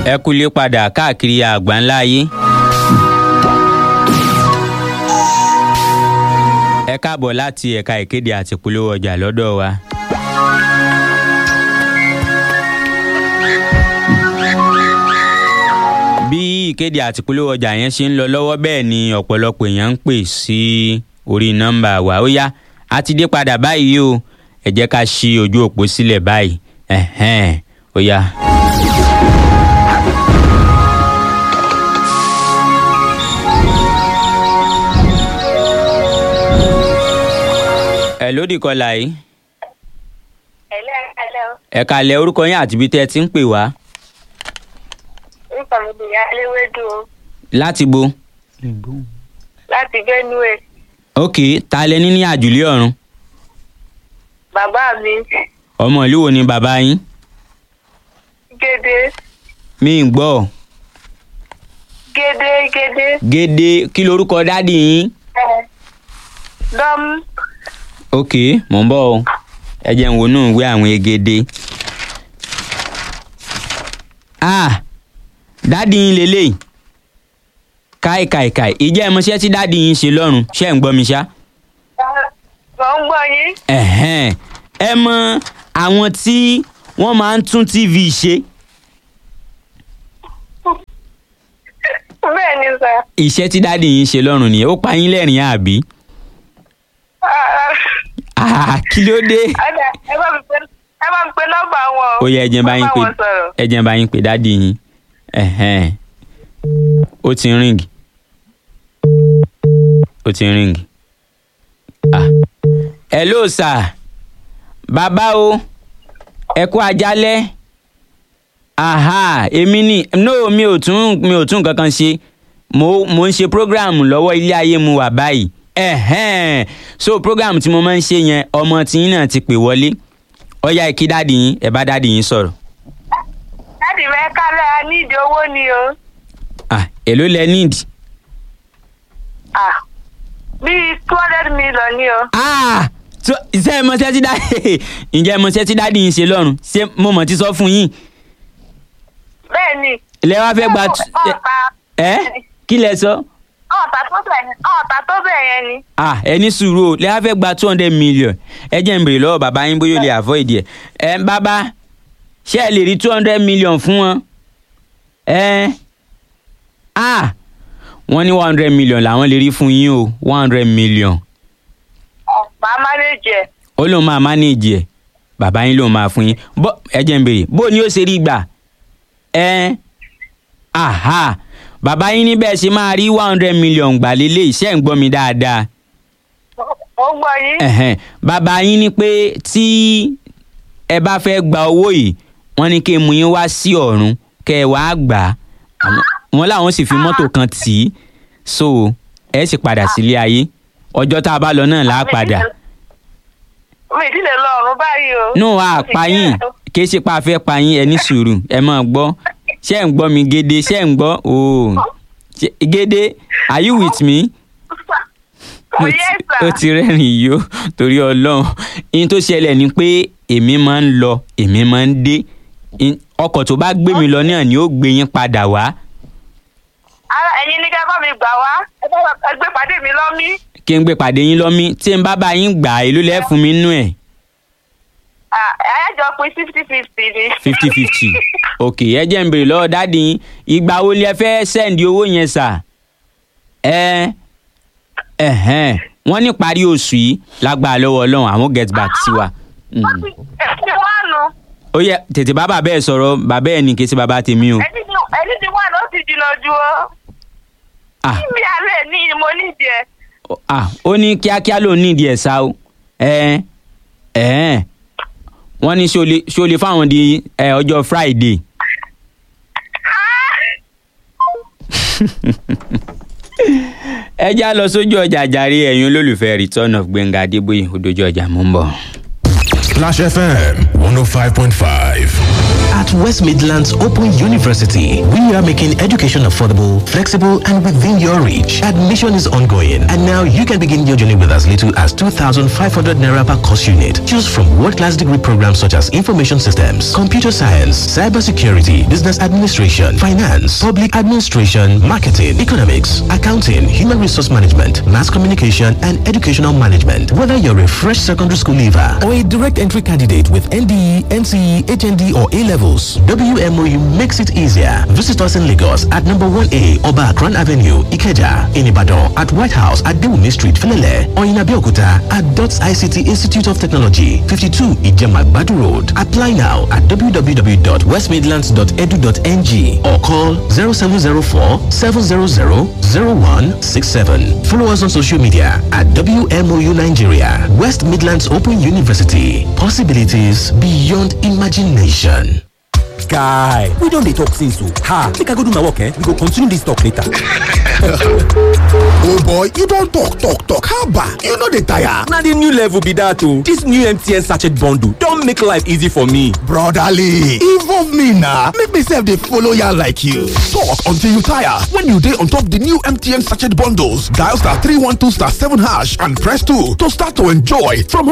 ẹ kúlé padà káàkiri àgbáńlá ayé. ẹ káàbọ̀ láti ẹ̀ka ìkéde àti ìpolówó ọjà lọ́dọ̀ wa. bí ìkéde àti ìpolówó ọjà yẹn ṣe ń lọ lọ́wọ́ bẹ́ẹ̀ ni ọ̀pọ̀lọpọ̀ èèyàn ń pè sí orí nọ́mbà wa ó yá a ti dé padà báyìí o ẹ jẹ́ ká ṣí ojú òpó sílẹ̀ báyìí ẹ̀hẹ́n ó yá. ẹ lódì kọlà yìí Ẹ̀lẹ́ ẹ̀lẹ́ o. ẹ kalẹ̀ orúkọ yín àti ibi tẹ́ ẹ ti ń pè wá Orúkọ mi ni Aléwédú o. láti bo. Láti Benue. ok ta lẹ ní ní àjùlé ọ̀run Bàbá mi ọmọ ìlú wo ni bàbá yín Gédé. mi ń gbọ́ Gédé Gédé. gédé kí lorúkọ dádì yín Dọ́m. ok mò ń bọ̀ o ẹ jẹ́ ń wo inú ìwé àwọn egede ah dádì yín lélẹ́yìí káì káì káì ìjẹ́ ìmọ̀ṣẹ́ tí dádì yín ṣe lọ́rùn ṣé ń gbọ́ mi ṣá Mo ń gbọ́ yín. ẹ̀hẹ́n ẹ mọ àwọn tí wọ́n máa ń tún tv ṣe Bẹ́ẹ̀ ni sà. iṣẹ́ tí dádì yín ṣe lọ́rùn nìyẹn ó pa yín lẹ́rìn àbí ah kí ló dé Ọ̀dà ẹ bá mi pe ẹ bá mi pe nọ́mbà wọn o. ó yẹ ẹ jẹ́ n bá yín pè Mo bá wọn sọ̀rọ̀. ẹ jẹ́ n bá yín pè dádì yín ẹ̀hẹ́n ó ti ń ríǹgì ó ti ń ríǹgì ah hello sir bàbá o ẹ kú ajálẹ̀ aha èmi ni no mi ò tún mi ò tún nǹkan kan ṣe mo mo ń ṣe program lọ́wọ́ ilé ayé mu wà báyìí ẹ̀hẹ́n so program tí mo máa ń ṣe yẹn ọmọ tiyín náà ti pè wọlé ọ̀ya ìkí dáàdì yín ẹ̀ bá dáàdì yín sọ̀rọ̀ Láti fẹ́ kálẹ̀ a ní ìdí owó ni o. ah èló lẹ níìdì Ah. Bíi two hundred million ni o. ah so ṣe ẹ mọṣẹ́ tí dáàdì ǹjẹ́ ẹ mọṣẹ́ tí dáàdì yín ṣe lọ́rùn ṣé mo mọ̀ ti sọ fún yín Bẹ́ẹ̀ ni. ilẹ̀ wa fẹ́ gba tu- Ọ̀tá. ẹ kí lẹ sọ Ọ̀tá tó bẹ̀ ọ̀tá tó bẹ̀ yẹn ni. ah ẹ ní sùúrù o lẹ́yìn fẹ́ gba two hundred million ẹ jẹ́ n bèrè lọ́wọ́ bàbá yín bóyá ó lè avoid ẹ̀ ẹ bàbá ṣé ẹ lè rí two hundred million fún wọn ẹ ah wọ́n ní one hundred million làwọn lè rí fún yín o one hundred million Ọ̀pá mánéjì ẹ̀. ó lóun máa manage ẹ̀ bàbá yín lóun máa fún yín bó ẹ jẹ́ n bèrè bó ni ó ṣe rí gbà ẹ aha bàbá yín níbẹ̀ ṣe máa rí one hundred million gbà lélẹ̀ iṣẹ́ ń gbọ́ mi dáadáa Mo ń gbọ́ yín. ẹ̀hẹ́n bàbá yín ní pé tí ẹ bá fẹ́ gba owó yìí wọ́n ní kí n mú yín wá sí ọ̀run kẹ́ ẹ wàá gbà á Àwọn- wọ́n làwọn sì fi mọ́tò kan tì í so ẹ sì padà sílé ayé ọjọ́ tá a bá lọ náà là á padà Mi ìdílé lọ ọ̀run báyìí o. nù á pa yín kì í ṣe pa fẹ́ pa yín ẹ ní sùúrù ẹ máa gbọ́ ṣé ẹ̀ ń gbọ́ mi gédé ṣé ẹ̀ ń gbọ́ ooo Ṣé- gédé are you with me Oh, ó yes, ti- sir. ó ti rẹ́rìn yìí ó torí ọlọ́run ihun tó ṣẹlẹ̀ ni pé èmi máa ń lọ èmi máa ń dé In- ọkọ̀ tó bá gbé mi lọ náà ni ó gbé yín padà wá Ara ẹ̀yin ní kẹ́ bá mi gbà wá. Ẹ bá wa- ẹ gbé pàdé mi lọ́mí. kí n gbé pàdé yín lọ́mí tí n bá bá yín gbà èló lẹ́ fún mi nú ẹ̀ Ẹ̀yájọ pin fifty fifty ni. fifty fifty ok ẹ jẹ́ n bèrè lọ́wọ́ dáàdi yín ìgbà wo lẹ fẹ́ sẹ́ǹdì owó yẹn sà ẹ ẹ̀hẹ́n wọ́n ní parí oṣù yìí lágbára lọ́wọ́ ọlọ́run àwọn get back sí wa. Mm. Ẹ ti wá nu. ó yẹ tètè bá bàbá ẹ sọ̀rọ̀ bàbá ẹ ní kí sí bàbá tèmi o. Ẹni ti ẹni ti wá nu ó ti jìnnà ju o. ah Bí alẹ́ ní mo nídìí ẹ̀. ah ó ní kíákíá ló nídìí ẹ̀ sá o ẹ ẹ wọ́n ní ṣé o lè ṣé o lè fáwọn di ẹ, ọjọ́ friday. ẹ já lọ sójú ọjà jàre ẹ̀yin olólùfẹ́ return of gbẹ̀ngà adébóyè ó dojú ọjà mú ń bọ̀. Splash FM 105.5. At West Midlands Open University, we are making education affordable, flexible, and within your reach. Admission is ongoing, and now you can begin your journey with as little as 2,500 naira per course unit. Choose from world-class degree programs such as information systems, computer science, cybersecurity, business administration, finance, public administration, marketing, economics, accounting, human resource management, mass communication, and educational management. Whether you're a fresh secondary school leaver or a direct entry candidate with NDE, NCE, HND, or A levels, WMOU makes it easier. Visit us in Lagos at number 1A Oba Akran Avenue, Ikeja, in Ibadan at White House at Dewumi Street, Felele, or in Abeokuta at DOTS ICT Institute of Technology, 52 Ijema Badu Road. Apply now at www.westmidlands.edu.ng or call 0704 700 0167. Follow us on social media at WMOU Nigeria, West Midlands Open University. Possibilities beyond imagination. guy we don dey talk since o ha make i go do my work eh we go continue this talk later. oh boy you don talk talk talk haba you no dey tire. na the new level be that o this new mtn sachet bundle don make life easy for me. brotherly involve me na make me sef dey follow yarn like you. talk until you tire when you dey on top the new mtn sachet bundles dial star three one two star seven hash and press two to start to enjoy from